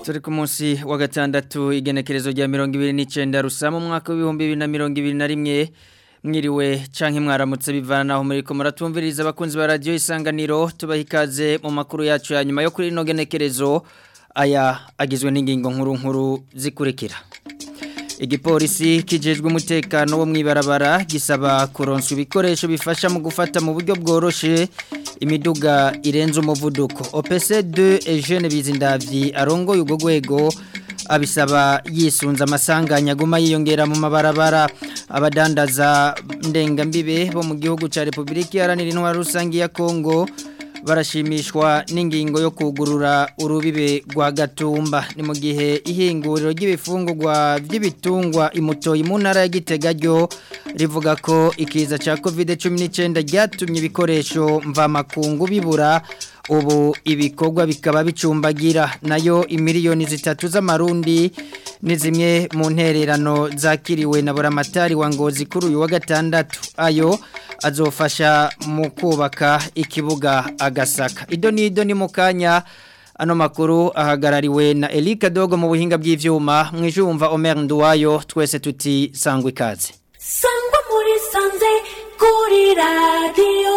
turi ku munsi wa gatandatu igenekerezo rya mirongo ibiri n'icyenda rusa mu mwaka w'ibihumbi bibiri na mirongo ibiri na rimwe mwiriwe canke mwaramutse bivanaho muri ko muratumviriza abakunzi ba radio isanganiro tubaha ikaze mu makuru yacu ya nyuma yo kuri ino genekerezo aya agizwe n'ingingo nkuru nkuru zikurikira igipolisi kijejwe umutekano wo mwibarabara gisaba kuronswa ibikoresho bifasha mu gufata mu buryo bworoshe imiduga irenze umuvuduko OPC2 Eugene Bizindavyi arongoye ugo gwego abisaba yisunza amasanganya guma yiyongera mu mabarabara abadandaza ndengambibe bo mu gihugu ca Republika Iharanira Intwaro Rusangi ya Kongo barashimishwa n'ingingo yo kugurura urubibe rwa gatumba ni mu gihe ihinguriro ry'ibifungurwa by'ibitungwa imutoyi mu ntara ya Gitega ryo rivuga ko ikiza cya covid 19 ryatumye ibikoresho mvamakungu bibura ubu ibikorwa bikaba bicumbagira nayo imiliyoni zitatu z'amarundi ni zimwe mu ntererano zakiriwe na buramatari wa ngozi kuri uyu wa gatandatu ayo azofasha mu kubaka ikibuga agasaka ido n'ido ni mu kanya ano makuru ahagarariwe na Elika Dogo mu buhinga bw'ivyuma mwijumva Omer Nduwayo twese tuti sangwa ikaze sangwa muri sanze kuri radio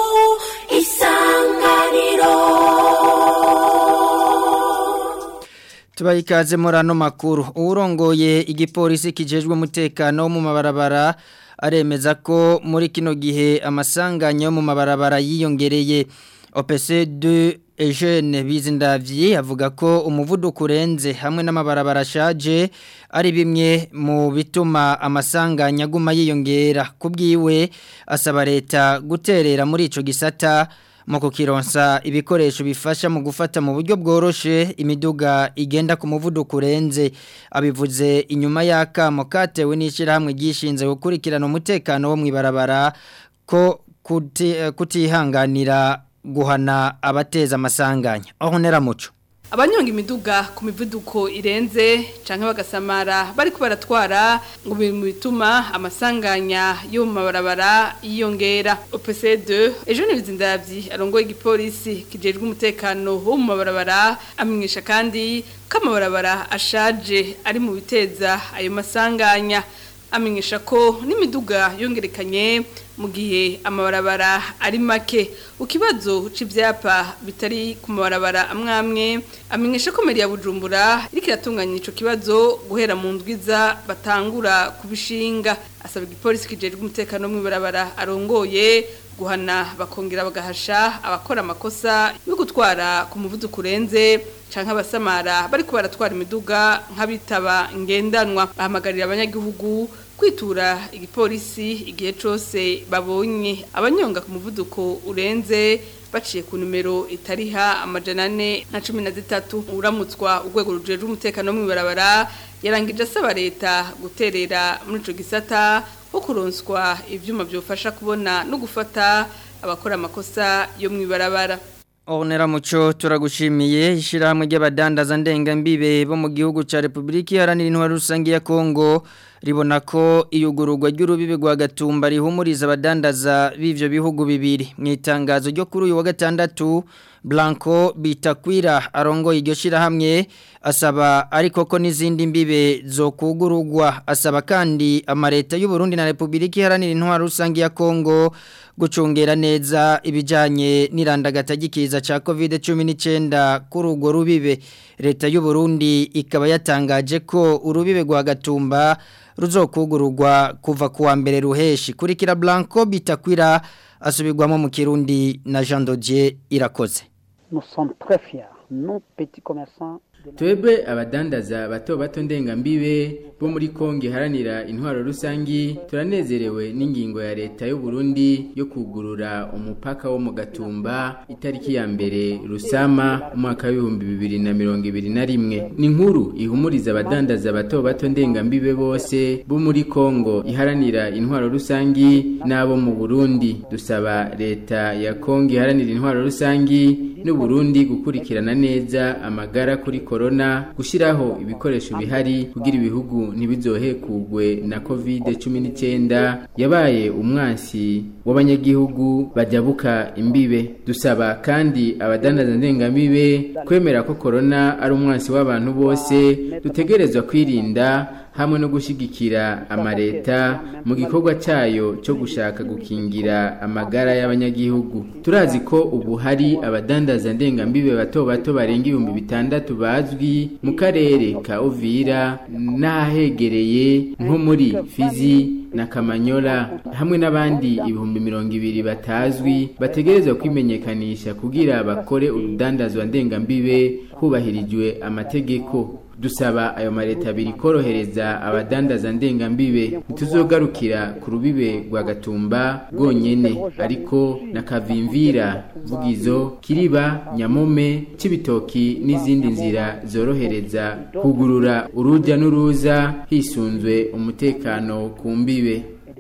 isanganiro tubaha ikaze muri ano makuru uwurongoye igipolisi kijejwe umutekano wo mu mabarabara aremeza ko muri kino gihe amasanganya yo mu mabarabara yiyongereye OPC2 Eugene Bizindavyi avuga ko umuvuduko urenze hamwe n'amabarabara ashaje ari bimwe mu bituma amasanganya aguma yiyongera kubwiwe asaba leta guterera muri ico gisata mu kukironsa ibikoresho bifasha mu gufata mu buryo bworoshe imiduga igenda ku muvuduko urenze abivuze inyuma y'akamo katewe n'ishyirahamwe ryishinze gukurikirana umutekano wo mu ibarabara ko kutihanganira guhana abateza amasanganya aho neramuco abanyonga imiduga ku mivuduko irenze canke bagasamara bariko baratwara ngo biri mu bituma amasanganya yo mu mabarabara yiyongera OPC2 ejo nibizindavyi arongoye igipolisi kijejwe umutekano wo mu mabarabara amenyesha kandi ko amabarabara ashaje ari mu biteza ayo masanganya amenyesha ko n'imiduga yongerekanye mu gihe amabarabara ari make ukibazo c'ivyapa bitari ku mabarabara amwamwe amenyesha ko meri ya Bujumbura iriko iratunganya ico kibazo guhera mu ndwiza batangura kubishinga asaba igipolisi kijejwe umutekano mu barabara arongoye guhana bakongera bagahasha abakora amakosa yo gutwara ku muvuduko urenze canke abasamara bariko baratwara imiduga nk'abitaba ngendanwa bahamagarira abanyagihugu kwitura igipolisi igihe cyose babonye abanyonga ku muvuduko urenze baciye ku numero itariha amajana ane na cumi na zitatu uramutswa urwego rujejwe umutekano wo mw'ibarabara yarangije asaba leta guterera muri ico gisata ho kuronswa ivyuma byofasha kubona no gufata abakora amakosa yo mw'ibarabara Onera muco turagushimiye ishirahamwe ry'abadandaza ndengambibe bo mu gihugu ca Republika Iharanira Intwaro Rusangi ya Kongo ribona ko iyugururwa ry'urubibe rwa Gatumba rihumuriza abadandaza b'ivyo bihugu bibiri mu itangazo ryo kuri uyu wa gatandatu Blanco Bitakwira arongoye iryo shirahamwe asaba ariko ko n'izindi mbibe zo kugururwa asaba kandi amareta y'u Burundi na Republika Iharanira Intwaro Rusangi ya Kongo gucungera neza ibijanye n'irandagata gikiza ca COVID-19 kuri urwo rubibe leta y'u Burundi ikaba yatangaje ko urubibe rwa Gatumba ruzokugururwa kuva kuwa mbere ruheshi kurikira Blanco Bitakwira asubirwamo mu Kirundi na Jean Dodier irakoze Nous sommes très fiers, nous petits commerçants twebwe abadandaza bato bato ndengambibe bo muri kongo iharanira intwaro rusangi turanezerewe n'ingingo ya leta y'u Burundi yo kugurura umupaka wo mu gatumba itariki ya mbere rusama umwaka w'ibihumbi bibiri na mirongo ibiri na rimwe ni nkuru ihumuriza abadandaza bato bato ndengambibe bose bo muri kongo iharanira intwaro rusangi n'abo mu burundi dusaba leta ya kongo iharanira intwaro rusangi n'u Burundi gukurikirana neza amagara kuri corona gushiraho ibikoresho bihari kugira ibihugu ntibizohekugwe na covid 19 yabaye umwansi w'abanyagihugu bajabuka imbibe dusaba kandi abadandaza ndengambibe kwemera ko corona ari umwansi w'abantu bose dutegerezwa kwirinda hamwe no gushigikira amareta mu gikorwa cyayo cyo gushaka gukingira amagara y'abanyagihugu turazi ko ubu hari abadandaza ndengambibe bato bato barenga ibihumbi bitandatu bazwi mu karere ka Uvira n'ahegereye nko muri Fizi na Kamanyola hamwe n'abandi ibihumbi mirongo ibiri batazwi bategerezwa kwimenyekanisha kugira bakore urudandazwa ndengambibe hubahirijwe amategeko dusaba ayo mareta abiri korohereza abadandaza ndengambibe ntituzogarukira ku rubibe rwa gatumba rwonyene ariko na kavimvira vugizo kiriba nyamome cibitoki n'izindi nzira zorohereza kugurura uruja n'uruza hisunzwe umutekano ku mbibe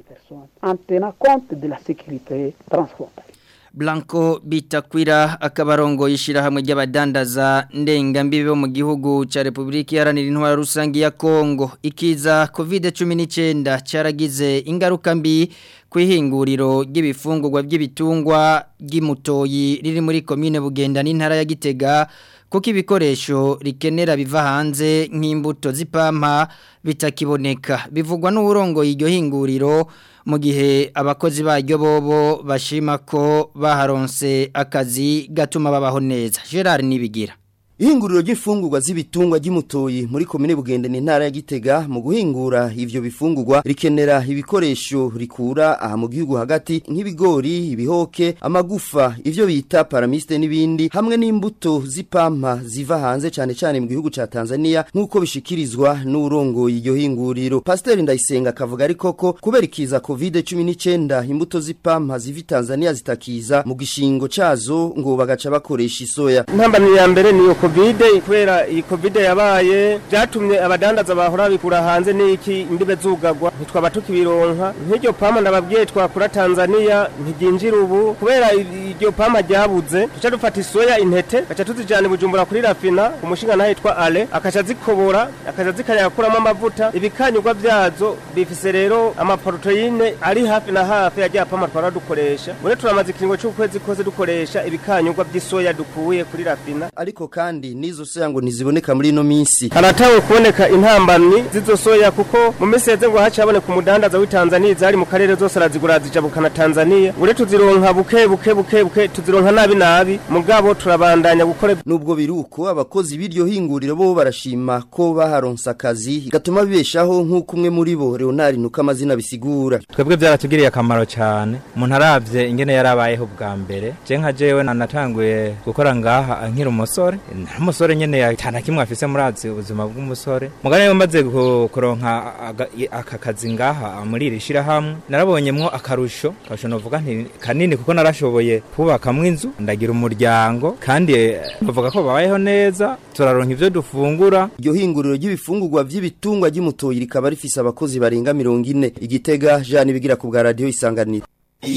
en tenant compte de la sécurité transfrontalière. Blanco Bitakwira akabarongo yishirahamwe ry'abadandaza ndengambibe bo mu gihugu ca Republika Iharanira Intwaro Rusangi ya Kongo ikiza COVID-19 caragize ingaruka mbi kwihinguriro ry'ibifungurwa by'ibitungwa ry'imutoyi riri muri commune Bugenda n'intara ya Gitega kuko ibikoresho rikenera biva hanze nk'imbuto z'ipampa bitakiboneka bivugwa n'uburongo iryo hinguriro mu gihe abakozi baryo bobo bashima ko baharonse akazi gatuma babaho neza Gerard Nibigira Ihinguriro ry'ifungurwa z'ibitungwa ry'imutoyi muri komine Bugende ni ntara ya Gitega mu guhingura ivyo bifungurwa rikenera ibikoresho rikura aha mu gihugu hagati nk'ibigori, ibihoke, amagufa, ivyo bita paramiste n'ibindi hamwe n'imbuto z'ipampa ziva hanze cane cane mu gihugu ca Tanzania nk'uko bishikirizwa n'urongo iryo hinguriro. Pasteur Ndayisenga akavuga ariko ko kubera ikiza COVID-19 imbuto z'ipampa ziva Tanzania zitakiza mu gishingo cazo ngo bagaca bakoresha isoya. Ntambamye ya mbere niyo covid kubera iyi covid yabaye byatumye abadandaza bahora bikura hanze n'iki imbibe zugagwa ntitwaba tukibironka nk'iryo pama ndababwiye twakura Tanzania ntiginjira ubu kubera iryo pama ryabuze duca dufata isoya intete gaca tuzijana bujumbura kuri rafina umushinga naho yitwa ale akaca zikobora akaca zikayakuramo amavuta ibikanyurwa byazo bifise rero amaproteine ari hafi na hafi ya rya pama twara dukoresha muri turamaze ikiringo cy'ukwezi kose dukoresha ibikanyurwa by'isoya dukuye kuri rafina ariko kandi nizo soya ngo ntiziboneka muri ino minsi haratawe kuboneka intambamyi z'izo soya kuko mu minsi yeze ngo haci haboneka umudandaza w'i Tanzania zari mu karere zose arazigura zijabukana Tanzania ure tuzironka buke buke buke buke tuzironka nabi nabi mugabo turabandanya gukora nubwo biruko abakozi b'iryo hinguriro bo barashima ko baharonsa akazi gatuma bibeshaho nk'uko umwe muri bo Leonard nuko amazina bisigura twebwe byaratugiriye akamaro cyane umuntu aravye ingene yarabayeho bwa mbere je nka jewe natanguye gukora ngaha nkiri umusore umusore nyene yatana kimwe afise murazi ubuzima bw'umusore mugane maze kuronka aka kazi ngaha muri iri shirahamwe narabonyemwo akarusho akarusho novuga nti kanini kuko narashoboye kubakamwo inzu ndagira umuryango kandi bavuga ko babayeho neza turaronka ivyo dufungura iryo hinguriro ry'ibifungurwa vy'ibitungwa ry'umutoyi rikaba rifise abakozi barenga mirongo ine igitega jani bigira ku bwa radiyo isanganiro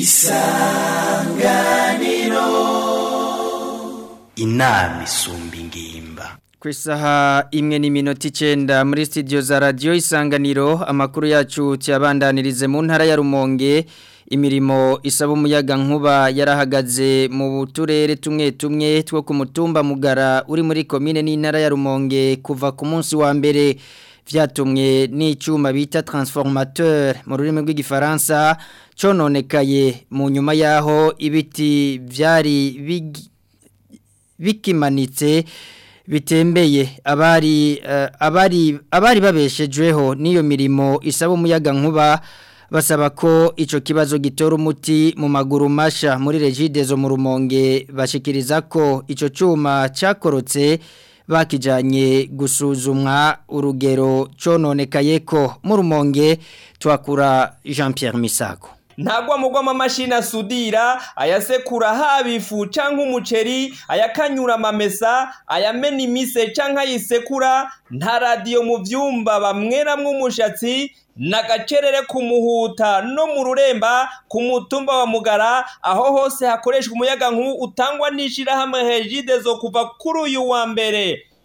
isanganiro inama isumba ingimba ku isaha imwe n'iminota icyenda muri studio za radiyo isanganiro amakuru yacu tuyabandanirize mu ntara ya rumonge imirimo isaba umuyaga nkuba yarahagaze mu turere tumwe tumwe two ku mutumba mugara uri muri komine n'intara ya rumonge kuva ku munsi wa mbere vyatumwe n'icyuma bita transformateur mu rurimi rw'igifaransa cononekaye mu nyuma yaho ibiti vyari bikimanitse bitembeye abari uh, abari abari babeshejweho niyo mirimo isaba umuyaga nkuba basaba ko ico kibazo gitora umuti mu maguru masha muri regidezo mu rumonge bashikiriza ko ico cuma cyakorotse bakijanye gusuzumwa urugero cononekaye ko mu rumonge twakura Jean Pierre Misago ntagwa mugwa amamashini asudira ayasekura haba ifu canke umuceri ayakanyura amamesa ayamena imise canke ayisekura nta radiyo mu vyumba bamweramwo umushatsi nagacerere ku muhuta no mu ruremba ku mutumba wa mugara aho hose hakoreshwa umuyaga nk'ubu utangwa n'ishirahamwe hejide zo kuva kuri uyu wa mbere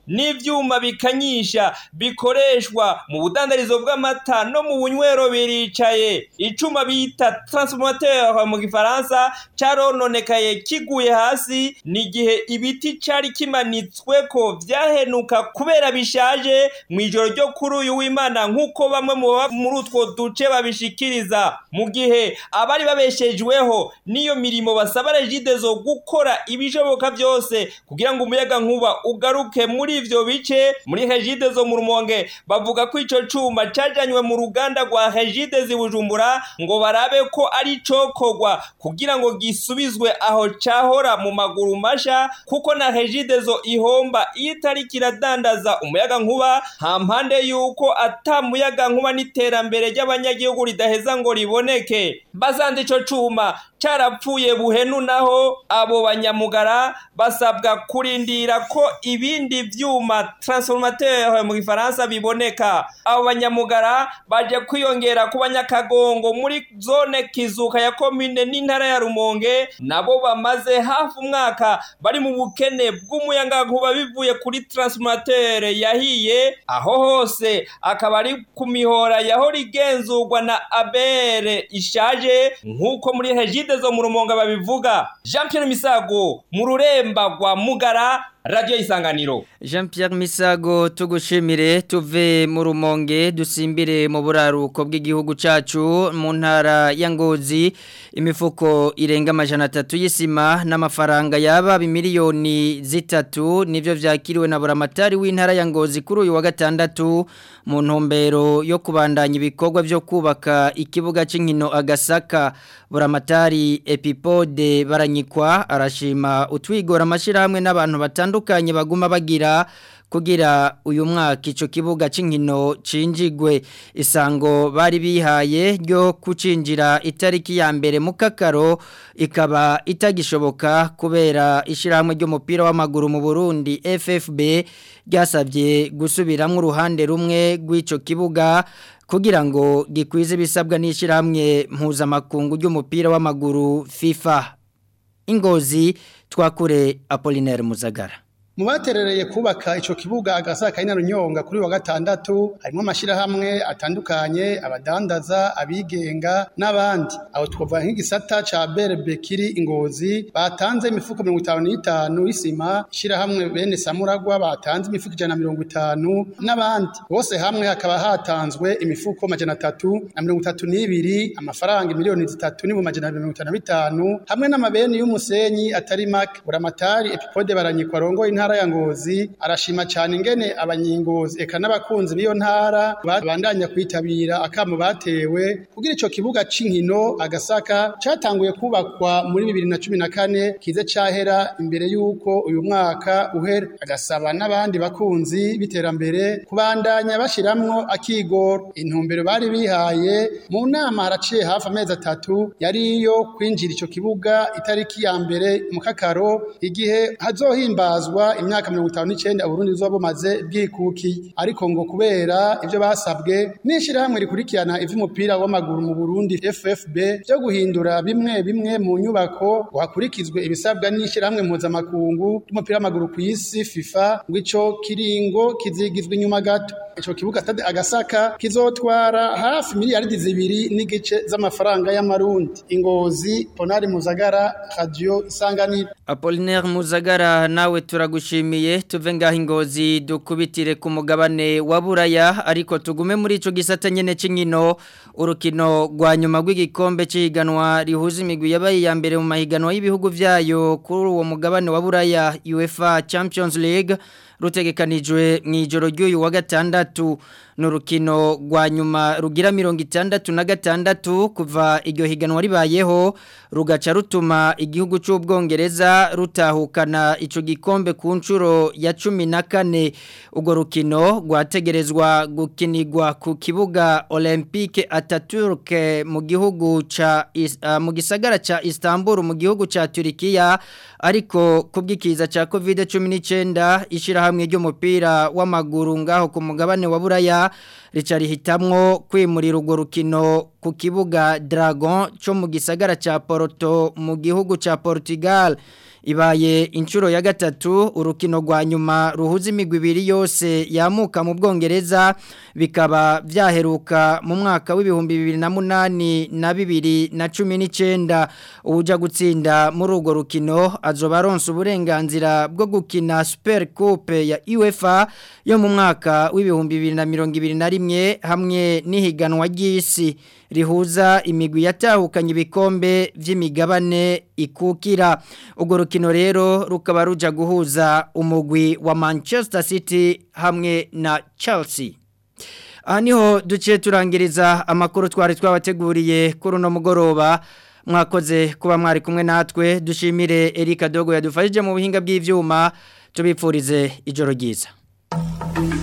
n'ivyuma bikanyisha bikoreshwa mu budandarizo bw'amata no mu bunywero biricaye icuma bita transformateur mu gifaransa carononekaye kiguye hasi n'igihe ibiti cari kimanitsweko vyahenuka kubera bishaje mu ijoro ryo kuri uyu w'imana nk'uko bamwe mu baba muri utwo duce babishikiriza mu gihe abari babeshejweho n'iyo mirimo basaba regidezo gukora ibishoboka byose kugira ngo umuyaga nkuba ugaruke muri ivyo bice muri regidezo mu rumonge bavuga ko ico cuma cajanywe mu ruganda rwa regidezi bujumbura ngo barabe ko ari cokogwa kugira ngo gisubizwe aho cahora mu maguru masha kuko na regidezo ihomba iyo itari kiradandaza umuyaga nkuba ha mpande yuko ata muyaga nkuba n'iterambere ry'abanyagihugu ridaheza ngo riboneke basanze ico cuma carapfuye buhenu naho abo banyamugara basabwa kurindira ko ibindi vyuma transformateur mu gifaransa biboneka abo banyamugara baje kwiyongera ku banyakagongo muri zone kizuka ya komine n'intara ya rumonge nabo bamaze hafi umwaka bari mu bukene bw'umuyangankuba bivuye kuri transformateur yahiye aho hose akaba ari ku mihora yahora igenzurwa na abere ishaje nk'uko muri hegide zo mu rumonga babivuga jean pierre misago mu ruremba rwa mugara radiyo isanganiro jean Pierre misago tugushimire tuve mu rumonge dusimbire mu buraruko bw'igihugu cyacu mu ntara ya ngozi imifuko irenga amajana atatu y'isima n'amafaranga yaba miliyoni zitatu nibyo byakiriwe na buramatari w'intara ya ngozi kuri uyu wa gatandatu mu ntumbero yo kubandanya ibikorwa byo kubaka ikibuga cy'inkino agasaka buramatari epipode baranyikwa arashima utwigora amashyirahamwe n'abantu batandukanye baguma bagira kugira uyu mwaka icyo kibuga cy'inkino cinjigwe isango bari bihaye ryo kucinjira itariki ya mbere mu kakaro ikaba itagishoboka kubera ishyirahamwe ry'umupira w'amaguru mu burundi ffb ryasabye gusubiramo uruhande rumwe rw'icyo kibuga kugira ngo gikwize ibisabwa n'ishyirahamwe mpuzamakungu ry'umupira w'amaguru fifa ingozi twakure apolinaire muzagara mu baterereye kubaka ico kibuga agasaka ina runyonga kuri wa gatandatu harimo amashirahamwe atandukanye abadandaza abigenga n'abandi aho twavuga nk'igisata ca berbe kiri ingozi batanze imifuko 55 y'isima shirahamwe bene samuragwa batanze imifuko 150 n'abandi bose hamwe hakaba hatanzwe imifuko majana atatu na mirongo itatu n'ibiri amafaranga miliyoni zitatu n'ibihumbi majana mirongo itanu na bitanu hamwe n'amabeni y'umusenyi atari make buramatari epipode baranyikwa rongo intara ya ngozi arashima cyane ingene abanyingozi eka n'abakunzi b'iyo ntara babandanya kwitabira akamo batewe kugira ico kibuga c'inkino agasaka catanguye kubakwa muri bibiri na cumi na kane kize cahera imbere y'uko uyu mwaka uhera agasaba n'abandi bakunzi b'iterambere kubandanya bashiramwo akigoro intumbero bari bihaye mu nama haraciye hafi amezi atatu yari iyo kwinjira ico kibuga itariki ya mbere mu kakaro igihe hazohimbazwa imyaka mirongo itanu n'icenda uburundi buzoba bumaze bwikuki ariko ngo kubera ivyo basabwe n'ishirahamwe rikurikirana ivy'umupira w'amaguru mu burundi ffb vyo guhindura bimwe bimwe mu nyubako ngo hakurikizwe ibisabwa n'ishirahamwe mpuzamakungu ry'umupira w'amaguru ku isi fifa ngo ico kiringo kizigizwa inyuma gato ico kibuga stade agasaka kizotwara hafi miliyaridi zibiri n'igice z'amafaranga y'amarundi ingozi ponari muzagara radio isanganiro Apollinaire Muzagara nawe turagushimiye tuve ngaho ingozi dukubitire ku mugabane wa Buraya ariko tugume muri ico gisata nyene c'inkino urukino rwa nyuma rw'igikombe c'ihiganwa rihuza imigwi yabaye ya mbere mu mahiganwa y'ibihugu vyayo kuri uwo mugabane wa Buraya UEFA Champions League rutegekanijwe mu ijoro ry'uyu wa gatandatu n'urukino rwa nyuma rugira mirongo itandatu na gatandatu kuva iryo higanwa ribayeho rugaca rutuma igihugu cy'ubwongereza rutahukana icyo gikombe ku nshuro ya cumi na kane urwo rukino rwategerezwa gukinirwa ku kibuga olympique ataturke mu gihugu ca uh, mu gisagara ca Istanbul mu gihugu ca Turkiya ariko kubwikiza ca COVID-19 ishirahamwe ry'umupira w'amaguru ngaho ku mugabane wa Buraya rica rihitamwo kwimurira urwo rukino ku kibuga Dragon cyo mu gisagara ca Porto mu gihugu ca Portugal ibaye inshuro ya gatatu urukino rwa nyuma ruhuza imigwi ibiri yose yamuka mu bwongereza bikaba byaheruka mu mwaka w'ibihumbi bibiri na munani na bibiri na cumi n'icyenda uwujya gutsinda muri urwo rukino azoba aronsa uburenganzira bwo gukina super coupe ya uefa yo mu mwaka w'ibihumbi bibiri na mirongo ibiri na rimwe hamwe n'ihiganwa ry'isi rihuza imigwi yatahukanye ibikombe by'imigabane ikukira urwo rukino rero rukaba ruja guhuza umugwi wa Manchester City hamwe na Chelsea aha niho duciye turangiriza amakuru twari twabateguriye kuri uno mugoroba mwakoze kuba mwari kumwe natwe dushimire Erika Dogo yadufashije mu buhinga bw'ivyuma tubipfurize ijoro ryiza